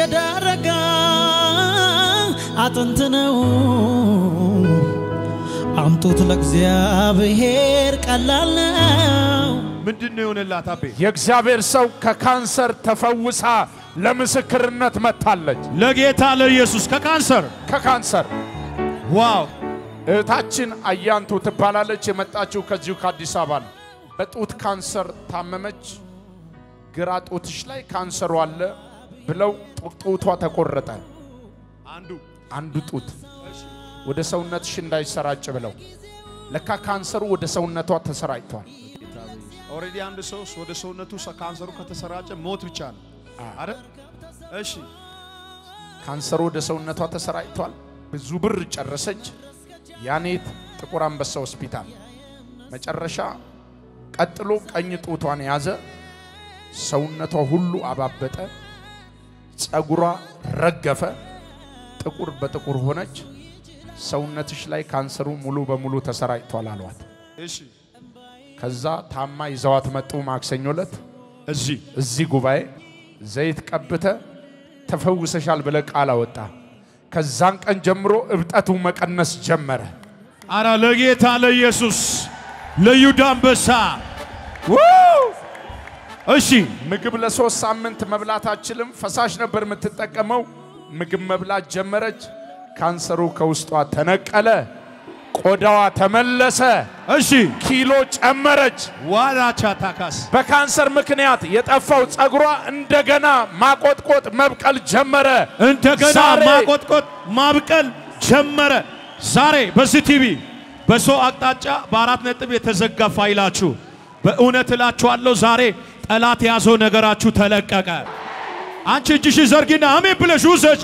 የደረቀ አጥንት ነው። አምጡት ለእግዚአብሔር ቀላል ነው። ምንድን ነው የሆነላት አቤ? የእግዚአብሔር ሰው ከካንሰር ተፈውሳ ለምስክርነት መጥታለች። ለጌታ ለኢየሱስ ከካንሰር ከካንሰር ዋው እህታችን አያንቱ ትባላለች። የመጣችው ከዚሁ ከአዲስ አበባ ነው። በጡት ካንሰር ታመመች። ግራ ጡትሽ ላይ ካንሰሩ አለ ብለው ጡ- ጡቷ ተቆረጠ። አንዱ አንዱ ጡት ወደ ሰውነትሽ እንዳይሰራጭ ብለው ለካ ካንሰሩ ወደ ሰውነቷ ተሰራጭቷል። ኦልሬዲ አንድ ሰው ወደ ሰውነቱ ሰ- ካንሰሩ ከተሰራጨ ሞት ብቻ ነው አይደል? እሺ ካንሰሩ ወደ ሰውነቷ ተሰራጭቷል። ብዙ ብር ጨረሰች። ያኔት ጥቁር አንበሳ ሆስፒታል መጨረሻ ቀጥሎ ቀኝ ጡቷን ያዘ። ሰውነቷ ሁሉ አባበጠ። ጸጉሯ ረገፈ። ጥቁር በጥቁር ሆነች። ሰውነትሽ ላይ ካንሰሩ ሙሉ በሙሉ ተሰራጭቷል አሏት። እሺ ከዛ ታማ ይዘዋት መጡ። ማክሰኞ ዕለት እዚህ እዚህ ጉባኤ ዘይት ቀብተ ተፈውሰሻል ብለ ቃል አወጣ። ከዛን ቀን ጀምሮ እብጠቱ መቀነስ ጀመረ። አራ ለጌታ ለኢየሱስ ለይሁዳ አንበሳ እሺ ምግብ ለሶስት ሳምንት መብላት አችልም። ፈሳሽ ነበር የምትጠቀመው። ምግብ መብላት ጀመረች። ካንሰሩ ከውስጧ ተነቀለ። ቆዳዋ ተመለሰ። እሺ ኪሎ ጨመረች። ዋራቻ ታካስ በካንሰር ምክንያት የጠፋው ጸጉሯ እንደገና ማቆጥቆጥ መብቀል ጀመረ። እንደገና ዛሬ ማቆጥቆጥ ማብቀል ጀመረ። ዛሬ በዚህ ቲቪ በሰው አቅጣጫ በአራት ነጥብ የተዘጋ ፋይላችሁ በእውነት እላችኋለሁ ዛሬ ጠላት የያዘው ነገራችሁ ተለቀቀ። አንቺ እጅሽ ዘርጊና አሜን ብለሽ ውሰጅ።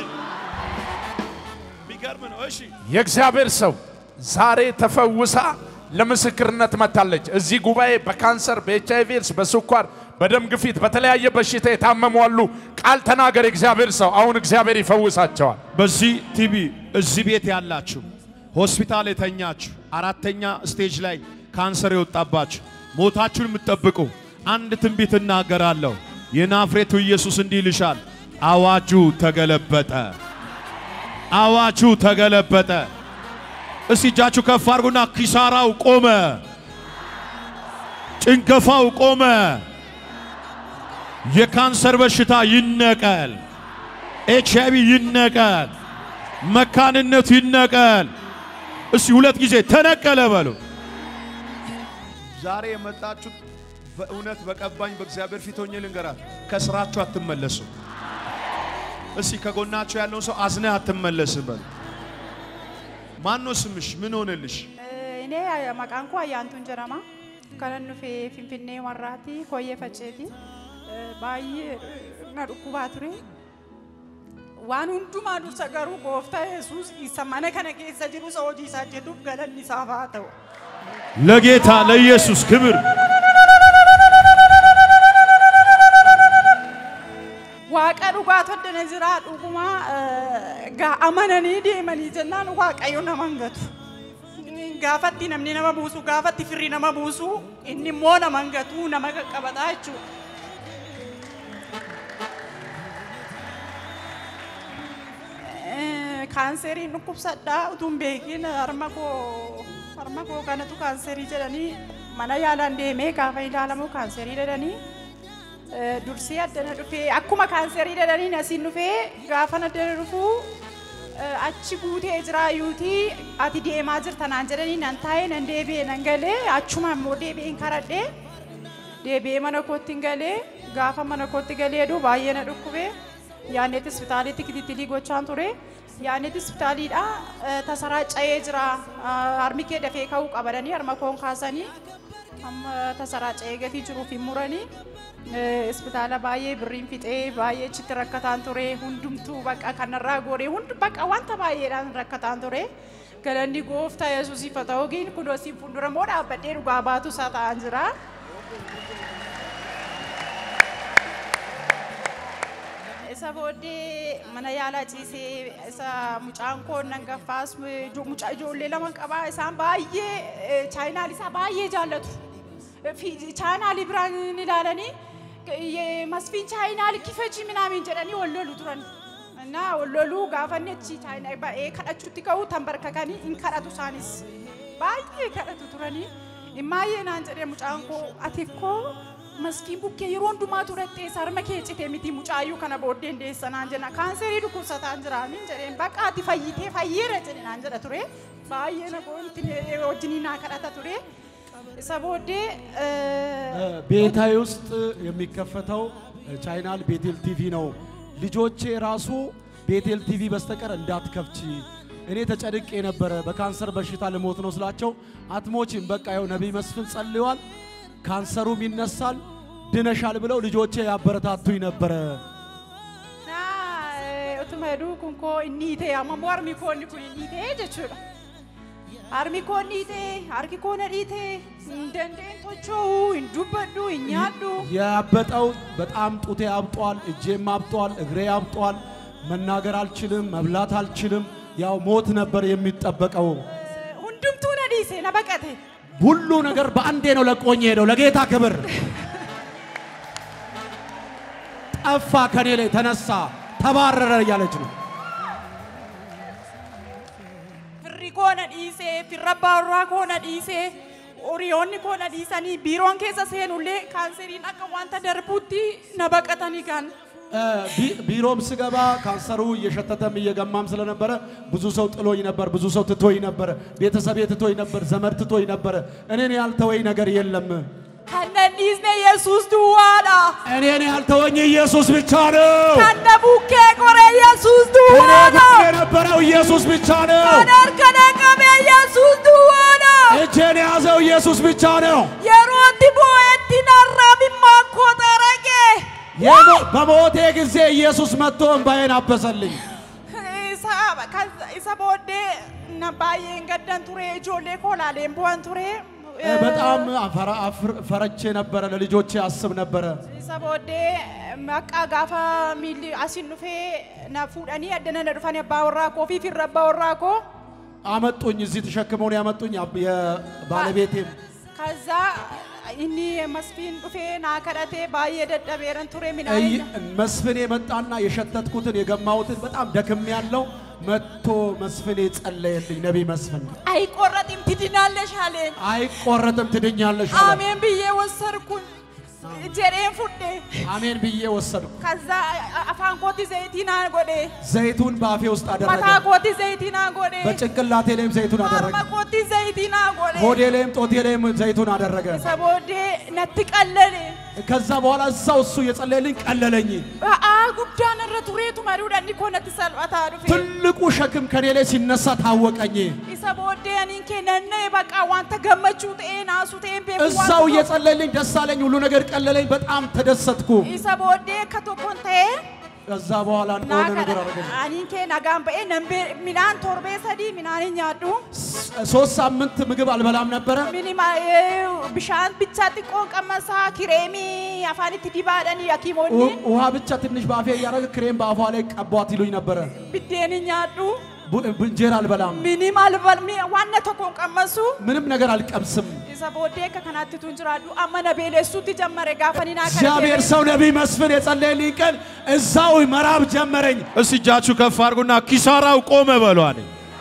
የሚገርም ነው። እሺ የእግዚአብሔር ሰው ዛሬ ተፈውሳ ለምስክርነት መጥታለች። እዚህ ጉባኤ በካንሰር፣ በኤች አይ ቪ ኤድስ፣ በስኳር፣ በደም ግፊት፣ በተለያየ በሽታ የታመሙ አሉ። ቃል ተናገር የእግዚአብሔር ሰው። አሁን እግዚአብሔር ይፈውሳቸዋል። በዚህ ቲቪ እዚህ ቤት ያላችሁ ሆስፒታል የተኛችሁ አራተኛ ስቴጅ ላይ ካንሰር የወጣባችሁ ሞታችሁን የምትጠብቁ አንድ ትንቢት እናገራለሁ። የናፍሬቱ ኢየሱስ እንዲህ ይልሻል፣ አዋጁ ተገለበጠ፣ አዋጁ ተገለበጠ። እስቲ እጃችሁ ከፍ አድርጉና ኪሳራው ቆመ፣ ጭንገፋው ቆመ፣ የካንሰር በሽታ ይነቀል፣ ኤች አይ ቪ ይነቀል፣ መካንነቱ ይነቀል። እስቲ ሁለት ጊዜ ተነቀለ በሉ። ዛሬ የመጣችሁት በእውነት በቀባኝ በእግዚአብሔር ፊት ሆኜ ልንገራት፣ ከስራችሁ አትመለሱ። እስቲ ከጎናችሁ ያለውን ሰው አዝነህ አትመለስም በሉ። ማን ነው ስምሽ? ምን ሆነልሽ? እኔ maqaan koo ayyaantuun jedhama kanan dhufee finfinnee warraati koyyee facceeti baay'ee na dhukkubaa ture waan hundumaa dursa garuu gooftaa yesuus isa mana kana keessa jiru isa hojii isaa jedhuuf galanni isaaf haa ta'u. ለጌታ ለኢየሱስ ክብር Waaqa dhugaa toddana jira dhuguma gaa amananii deemanii jennaan waaqayyo nama hin gatu. Gaafatti namni nama buusu gaafatti firri nama buusu inni immoo nama hin gatu nama qaqqabataa jechuudha. Kaanseriin dhukkubsadhaa utuun beekin harma koo harma koo kanatu kaanserii jedhanii mana yaalaan deemee gaafa ilaalamu kaanserii jedhanii dursee addana dhufee akkuma kaanserii jedhaniin asiin dhufee gaafa addana dhufuu achi guutee jiraayyuutii ati deemaa jirtanaan jedhanii nan taa'ee nan deebi'ee nan galee achuma immoo deebi'een karadhee deebi'ee mana kootti hin galee gaafa mana kootti galee duu baay'ee na dhukkubee yaanneet hospitaalitti kitittilii gochaan ture yaanneet hospitaaliidha tasaraaca'ee jira harmi kee dafee ka'uu qabadanii harma koon kaasanii amma tasaraaca'ee gatii jiruuf hin muranii hospitaala baay'ee birriin fixee baay'ee achitti rakkataan ture hundumtuu bakka kanarraa gooree hundi bakka wanta baay'eedhaan rakkataan ture galanni gooftaa yesuusiif haa ta'u giin kunoo siin fuuldura moo dhaabbadhee dhugaa baatu isaa ta'an jira. isa booddee mana yaalaa ciisee isa mucaan koo nan gaffaas mucaa ijoollee lama qabaa isaan baay'ee chaayinaal isaa baay'ee jaallatu. chaayinaali biraan ilaalanii masfiin chaayinaali kifachi minaamin jedhanii wal lolu turan እና loluu gaafanni achi chaayinaa ba'ee kadhachuutti ka'u tanbarkakanii hin kadhatu isaanis baay'ee kadhatu turanii imaayyee naan jedhee mucaan koo ati koo maskiin bukkee yeroo hundumaa turattee sarma kee cite miti mucaayyuu kana booddee deessa naan jenna kaanserii dhukkubsataan jira niin jedheen bakka ati fayyitee fayyeera jedhe naan jedha ture baay'ee na goonti wajjinii naa kadhata ture isa booddee ቤታዬ ውስጥ የሚከፈተው ቻይናል ቤቴል ቲቪ ነው። ልጆቼ ራሱ ቤቴል ቲቪ በስተቀር እንዳትከፍቺ እኔ ተጨንቄ ነበረ። በካንሰር በሽታ ልሞት ነው ስላቸው አትሞችም፣ በቃ ይኸው ነቢይ መስፍን ጸልዋል፣ ካንሰሩም ይነሳል፣ ድነሻል ብለው ልጆቼ ያበረታቱኝ ነበረ። na utuma heduu kun koo inni hiitee amma immoo harmi koo inni kun inni hiitee jechuudha. Harmi koo inni hiitee harki koo na dhiitee hin dandeenye tocho'uu hin dubbadhu hin nyaadhu. ያበጠው በጣም ጡቴ አብጧል፣ እጄም አብጧል፣ እግሬ አብጧል። መናገር አልችልም፣ መብላት አልችልም። ያው ሞት ነበር የሚጠበቀው። Hundumtuu na dhiise na baqate. ሁሉ ነገር በአንዴ ነው ለቆኝ ሄደው። ለጌታ ክብር ጠፋ፣ ከኔ ላይ ተነሳ፣ ተባረረ እያለች ነው። Firri koo na dhiisee firra baarraa koo na dhiisee horiyoonni koo na dhiisanii biiroon keessa seenullee kaanseriin akka wanta darbuutti na baqatanii kan. እ፣ ቢ- ቢሮም ስገባ ካንሰሩ እየሸተተም እየገማም ስለነበረ ብዙ ሰው ጥሎኝ ነበር፣ ብዙ ሰው ትቶኝ ነበር፣ ቤተሰቤ ትቶኝ ነበር፣ ዘመድ ትቶኝ ነበር። እኔን ያልተወኝ ነገር የለም። Kan na hin dhiisne Yesuus duwwaadha. እኔን ያልተወኝ ኢየሱስ ብቻ ነው። Kan na bukkee qoree Yesuus እኔ duwwaadha. ጋር የነበረው ኢየሱስ ብቻ ነው። Kan harka na qabe Yesuus duwwaadha. እጄን የያዘው ኢየሱስ ብቻ ነው። Yeroo itti boo'etti narraa mimmaan koo xaraqe. የሞ- በሞቴ ጊዜ ኢየሱስ መጥቶ እንባዬን አበሰልኝ። Isa kan- isa booddee na baay'een gaddan ture ijoollee koo laaleen bu'an ture. እ፣ በጣም አፈራ- አፍር- ፈረቼ ነበረ፣ ለልጆቼ አስብ ነበረ። Isa booddee maqaa gaafa miilli asin dhufee na fuudhanii addana na dhufanii abbaa warraa koo fi firra abbaa warraa koo. አመጡኝ፣ እዚህ ተሸክመውን ያመጡኝ አብ- የባለቤቴም ከዛ inni መስፊን dhufee naa kadhatee baay'ee dadhabeeran ture እይ- midhaan መስፍኔ መጣና የሸተትኩትን የገማሁትን በጣም ደክም ያለው መጥቶ መስፍኔ ጸለየልኝ። ነቢይ መስፍን አይቆረጥም ትድናለሽ አለኝ። አይቆረጥም ትድኛለሽ አለ። አሜን ብዬ ወሰድኩኝ ጀሬን ፉዴ አሜን ብዬ ወሰድኩ። ከዛ አፋን ኮቲ ዘይቲና ጎዴ ዘይቱን በአፌ ውስጥ አደረገ። መታ ኮቲ ዘይቲና ጎዴ በጭንቅላቴ ላይም ዘይቱን አደረገ። አርማ ኮቲ ዘይቲና ጎዴ ሆዴ ላይም ጦቴ ላይም ዘይቱን አደረገ። ሰቦዴ ነት ቀለሌ ከዛ በኋላ እዛው እሱ የጸለየልኝ ቀለለኝ። አ ጉዳን ረ ቱሬቱ መሪውዳኒ ኮነት ሰልባታ ዱፌ ትልቁ ሸክም ከኔ ላይ ሲነሳ ታወቀኝ። ኢሰ ቦዴ አኒን ኬነነ በቃ ዋንተ ገመቹ ጤ ናሱ ጤን ቤ እዛው እየጸለየልኝ ደስ አለኝ። ሁሉ ነገር ቀለለኝ። በጣም ተደሰትኩ። ኢሰ ቦዴ ከቶኮን ተኤ ከዛ በኋላ እንደሆነ ነገር አደረገኝ። አኒን ኬ ነጋን በኤ ነምቤ ሚናን ቶርቤ ሰዲ ሚናን ኛዱ ሶስት ሳምንት ምግብ አልበላም ነበረ። ሚኒማ ብሻን ብቻ ጢቆን ቀመሳ ኪሬሚ አፋኒት ዲባደኒ ያኪሞኒ ው- ውሃ ብቻ ትንሽ በአፌ እያደረገ ክሬም በአፏ ላይ ቀቧት ይሉኝ ነበረ። ብዴን ኛዱ ቡ- እንጀራ አልበላም። ሚኒም አልበል ዋነ ቶኮን ቀመሱ ምንም ነገር አልቀምስም። ኢሰ ቦዴ ከከናትቱን ጅራዱ አመነ ቤሌሱት ጀመረ ጋፈኒና እግዚአብሔር ሰው ነቢይ መስፍን የጸለየልኝ ቀን እዛው መራብ ጀመረኝ። እስቲ እጃችሁ ከፍ አድርጉና ኪሳራው ቆመ በሏል።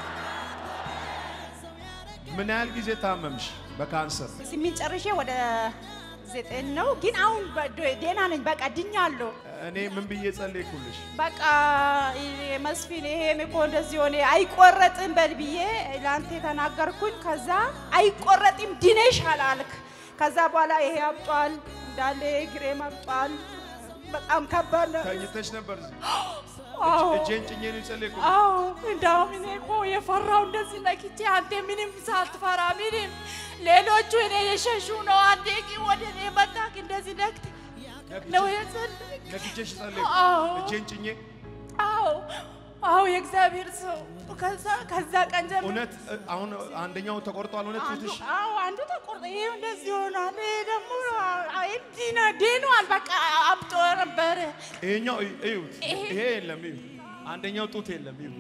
ምን ያህል ጊዜ ታመምሽ በካንሰር? ስሚን ጨርሼ ወደ ዘጠኝ ነው፣ ግን አሁን በ- ደህና ነኝ። በቃ ድኛለሁ። እኔ ምን ብዬ ጸለይኩልሽ? በቃ ይሄ መስፍን ይሄ እኮ እንደዚህ ሆነ አይቆረጥም በል ብዬ ለአንተ የተናገርኩኝ። ከዛ አይቆረጥም ድነሻል አልክ። ከዛ በኋላ ይሄ አብጧል እንዳለ ግሬም አብጧል። በጣም ከባድ ነው። ተኝተሽ ነበር እዚህ? አዎ እጄን ጭኜ ነው የጸለይኩት። አዎ እንዳውም እኔ እኮ የፈራው እንደዚህ ነክቼ አንተ ምንም ሳትፈራ ምንም ሌሎቹ እኔ የሸሹ ነው። አንዴ ግን ወደ እኔ መጣክ እንደዚህ ነክት ነው የጸለይክ። ነግቼሽ ጸለይኩ። አዎ እጄን ጭኜ አዎ አዎ የእግዚአብሔር ሰው ከዛ ከዛ ቀን ጀምሮ እውነት እ፣ አሁን አንደኛው ተቆርጧል። እውነት አንዱ ፊትሽ አዎ አንዱ ተቆርጦ ይሄ እንደዚህ ሆኗል። ይሄ ደግሞ አይ እንዲህ ነው ድኗል። በቃ አብጦ ነበረ። ይሄኛው እዩ- እዩት። ይሄ- ይሄ የለም እዩ። አንደኛው ጡት የለም እዩ።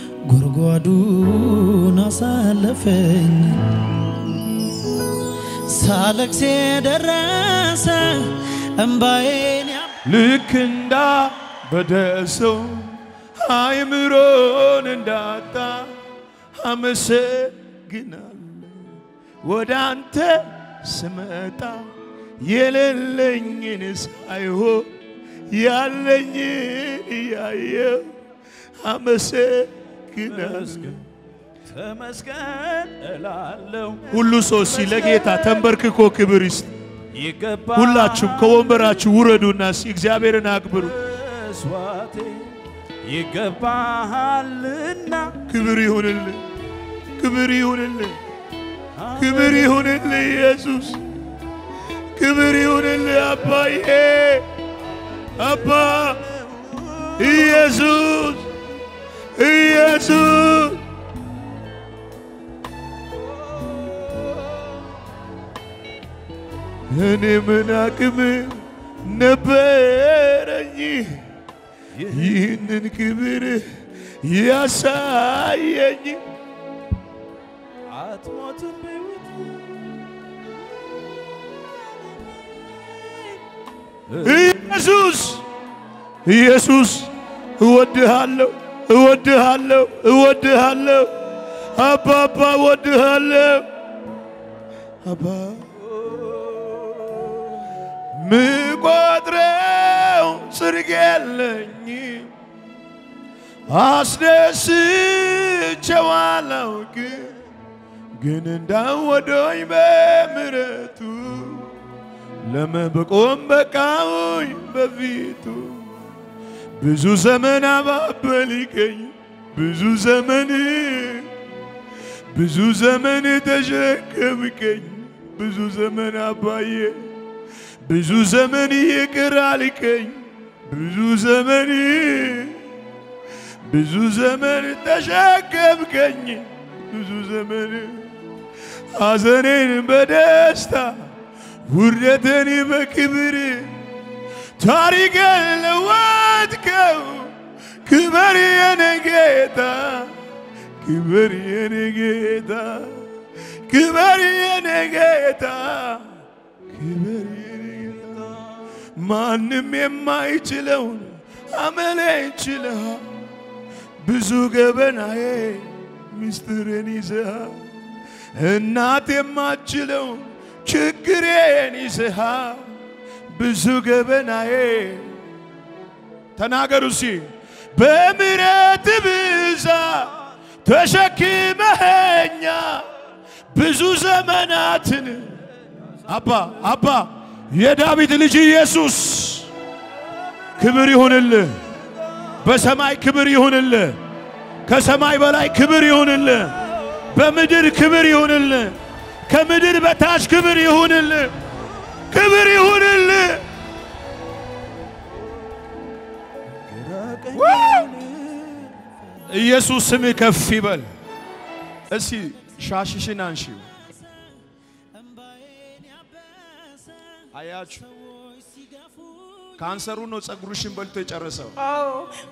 ጉድጓዱን አሳለፈኝ ሳለቅስ የደረሰ እምባዬን ያ ልክ እንዳ በደሰው አእምሮን እንዳጣ አመሰግናለሁ። ወደ አንተ ስመጣ የሌለኝን ሳይሆን ያለኝን እያየው አመሰግናለሁ። ተመስገን እላለሁ ሁሉ ሰው ሲ ለጌታ ተንበርክኮ ክብር ይስጥ። ይገባል ሁላችሁም ከወንበራችሁ ውረዱና ሲ እግዚአብሔርን አክብሩ። መስዋዕቴ ይገባሃልና ክብር ይሁንልህ፣ ክብር ይሁንልህ፣ ክብር ይሁንልህ ኢየሱስ፣ ክብር ይሁንልህ አባዬ፣ አባ ኢየሱስ፣ ኢየሱስ እኔ ምን አቅም ነበረኝ ይህንን ክብር ያሳየኝ አትሞትም በሕይወት ኢየሱስ ኢየሱስ እወድሃለሁ እወድሃለሁ እወድሃለሁ አባባ እወድሃለሁ አባ ምቆጥረው ጽድቅ የለኝም አስደስቼው አላውቅም ግን እንዳወደኝ በምሕረቱ ለመበቆም በቃውኝ በፊቱ ብዙ ዘመን አባበልከኝ ብዙ ዘመን ብዙ ዘመን ተሸከምከኝ ብዙ ዘመን አባዬ ብዙ ዘመን ይቅር አልከኝ ብዙ ዘመን ብዙ ዘመን ተሸከምከኝ ብዙ ዘመን ሐዘኔን በደስታ ውርደትን በክብር ታሪክን ለወጥከው ክበር የኔ ጌታ ክበር የኔ ጌታ ክበር የኔ ጌታ ክበር የኔ ጌታ ማንም የማይችለውን አመሌ ይችልሃል ብዙ ገበናዬ ምስጢርን ይዘሃል እናት የማችለውን ችግሬን ይዘሃል ብዙ ገበናዬ ተናገሩ ሲ በምሕረት ብዛት ተሸክመኸኛ ብዙ ዘመናትን አባ አባ የዳዊት ልጅ ኢየሱስ ክብር ይሁንልህ። በሰማይ ክብር ይሁንልህ። ከሰማይ በላይ ክብር ይሁንልህ። በምድር ክብር ይሁንልህ። ከምድር በታች ክብር ይሁንልህ። ክብር ይሁንልህ። ኢየሱስ ስም ከፍ ይበል። እስቲ ሻሽሽን አንሺው። አያችሁ ካንሰሩ ነው ጸጉርሽን በልቶ የጨረሰው። አዎ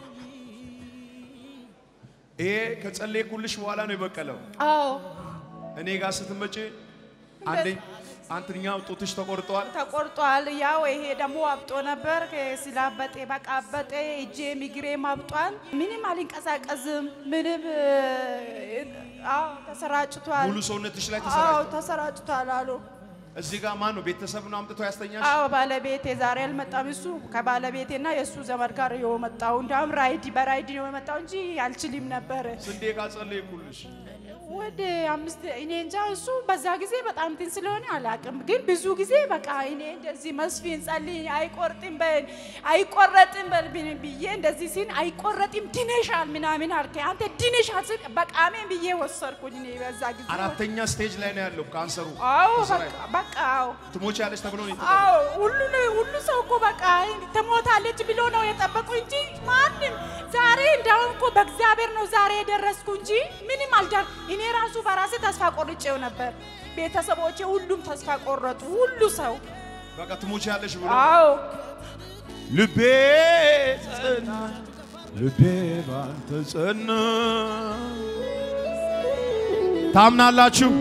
ይሄ ከጸለይኩልሽ በኋላ ነው የበቀለው። አዎ እኔ ጋር ስትመጪ አንደኝ አንተኛው ጡትሽ ተቆርጧል። ተቆርጧል። ያው ይሄ ደግሞ አብጦ ነበር። ስላበጤ በቃ አበጤ። እጄም እግሬም አብጧል። ምንም አልንቀሳቀስም። ምንም አዎ ተሰራጭቷል። ሙሉ ሰውነትሽ ላይ አዎ ተሰራጭቷል። ተሰራጭቷል አሉ። እዚህ ጋር ማን ነው ቤተሰብ ነው አምጥቶ ያስተኛሽ? አዎ ባለቤቴ ዛሬ አልመጣም። እሱ ከባለቤቴና የእሱ ዘመድ ጋር ነው የመጣው። እንዲያውም ራይድ በራይድ ነው የመጣው እንጂ አልችልም ነበር። ስንዴ ጋር ጸለይኩልሽ። ወደ አምስት እኔ እንጃ እሱ በዛ ጊዜ በጣም እንትን ስለሆነ አላውቅም፣ ግን ብዙ ጊዜ በቃ እኔ እንደዚህ መስፊን ጸልይ አይቆርጥም በል አይቆረጥም በል ብ- ብዬ እንደዚህ ሲል አይቆረጥም ድነሻል ምናምን አልከ አንተ ድነሻል ስል በቃ አሜን ብዬ ወሰድኩኝ። እኔ በዛ ጊዜ አራተኛ ስቴጅ ላይ ነው ያለው ካንሰሩ። አዎ ተሰራጭ- በቃ በቃ አዎ ትሞች ያለች ተብሎ ነው የተጠራው። አዎ ሁሉ ሁሉ ሰው እኮ በቃ ትሞታለች ብሎ ነው የጠበቁ እንጂ ማንም ዛሬ እንዳውም እኮ በእግዚአብሔር ነው ዛሬ የደረስኩ እንጂ ምንም አልዳር እኔ ራሱ በራሴ ተስፋ ቆርጬው ነበር። ቤተሰቦቼ ሁሉም ተስፋ ቆረጡ። ሁሉ ሰው በቃ ትሞች ያለሽ ብሎ አዎ ልቤ ጸና፣ ልቤ ባንተ ጸና። ታምናላችሁ?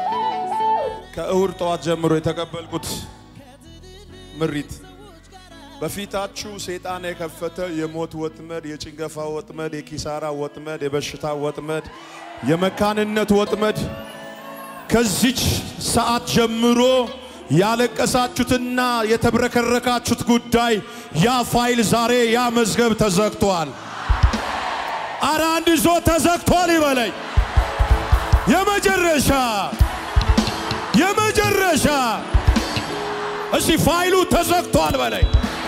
ከእሁድ ጠዋት ጀምሮ የተቀበልኩት ምሪት በፊታችሁ ሰይጣን የከፈተ የሞት ወጥመድ፣ የጭንገፋ ወጥመድ፣ የኪሳራ ወጥመድ፣ የበሽታ ወጥመድ፣ የመካንነት ወጥመድ ከዚች ሰዓት ጀምሮ ያለቀሳችሁትና የተብረከረካችሁት ጉዳይ ያ ፋይል ዛሬ ያ መዝገብ ተዘግቷል። አረ አንድ ዞ ተዘግቷል ይበለኝ። የመጨረሻ የመጨረሻ እስቲ ፋይሉ ተዘግቷል በለኝ።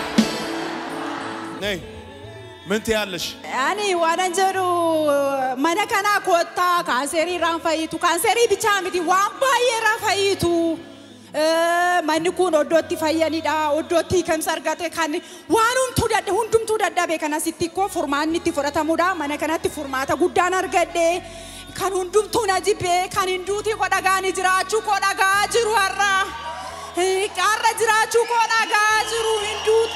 ነይ ምን ትያለሽ? Ani waanan jedhu mana kana koottaa kaanserii irraan fayyitu. Kaanserii bichaa miti waan baay'ee irraa fayyitu. Eh, Manni kun oddootti fayyanidha. Oddootti hiikamsa argate kan waan hundumtuu dadda hundumtuu dadhabe kan asitti koo furmaanni itti fudhatamudha. Mana kanatti furmaata guddaan argadhe. Kan hundumtuu na jibbee kan hinduutii koo dhagaanii jiraachuu koo dhagaa jiru har'a. Eh, Har'a jiraachuu koo dhagaa jiru hinduutii.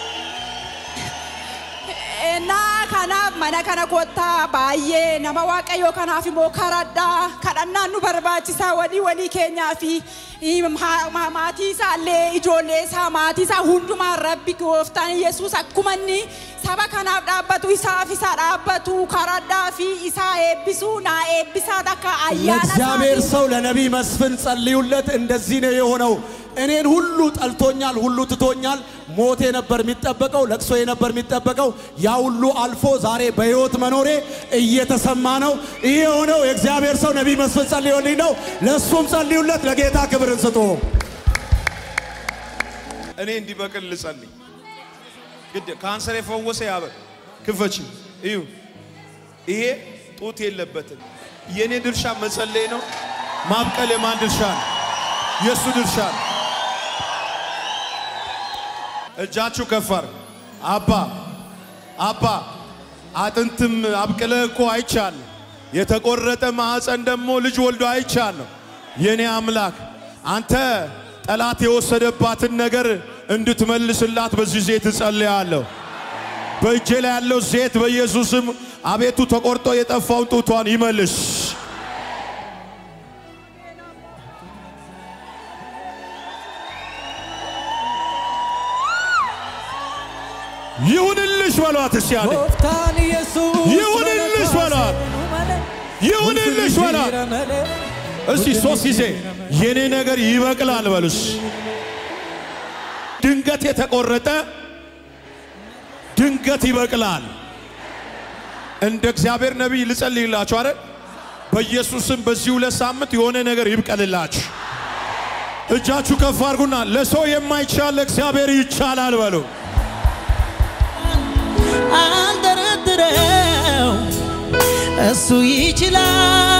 Ennaa kanaaf mana kana kottaa baay'ee nama waaqayyoo kanaaf immoo karadhaa kadhannaan nu barbaachisaa walii walii keenyaa fi ma- ma- maatii isaallee ijoollee isaa maatii isaa hundumaan rabbi gooftaan yesus akkuma inni saba kanaaf dhaabbatu isaaf isa dhaabbatu karadhaa fi isaa eebbisuu naa eebbisaa takka ayyaana ለእግዚአብሔር isaatiin ሰው ለነቢይ መስፍን ጸልዩለት። እንደዚህ ነው የሆነው። እኔን ሁሉ ጠልቶኛል፣ ሁሉ ትቶኛል። ሞቴ ነበር የሚጠበቀው፣ ለቅሶ ነበር የሚጠበቀው። ያ ሁሉ አልፎ ዛሬ በሕይወት መኖሬ እየተሰማ ነው። ይህ የሆነው የእግዚአብሔር ሰው ነቢይ መስፍን ጸልዮልኝ ነው። ለእሱም ጸልዩለት። ለጌታ ክብርን ስጡ። እኔ እንዲበቅል ልጸልይ። ግድ ካንሰር የፈወሰ ያበ ክፈች እዩ። ይሄ ጡት የለበትም። የኔ ድርሻ መጸለይ ነው። ማብቀል የማን ድርሻ ነው? የእሱ ድርሻ ነው። እጃችሁ ከፈር አባ አባ አጥንትም አብቅለ እኮ አይቻል። የተቆረጠ ማዕፀን ደግሞ ልጅ ወልዶ አይቻለሁ። የኔ አምላክ አንተ ጠላት የወሰደባትን ነገር እንድትመልስላት በዚህ ዜት እጸልያለሁ። በእጄ ላይ ያለው ዜት በኢየሱስም አቤቱ ተቆርጦ የጠፋውን ጡቷን ይመልስ። ይሁንልሽ በሏት እስቲ ያለ Gooftaan Yesuus ይሁንልሽ በሏት፣ ይሁንልሽ በሏት። እስቲ ሶስት ጊዜ የኔ ነገር ይበቅላል በሉስ። ድንገት የተቆረጠ ድንገት ይበቅላል። እንደ እግዚአብሔር ነቢይ ልጸልይላችሁ አይደል? በኢየሱስም በዚህ ሁለት ሳምንት የሆነ ነገር ይብቀልላችሁ። እጃችሁ ከፍ አድርጉና ለሰው የማይቻል ለእግዚአብሔር ይቻላል በሉ። አንደረድረው እሱ ይችላል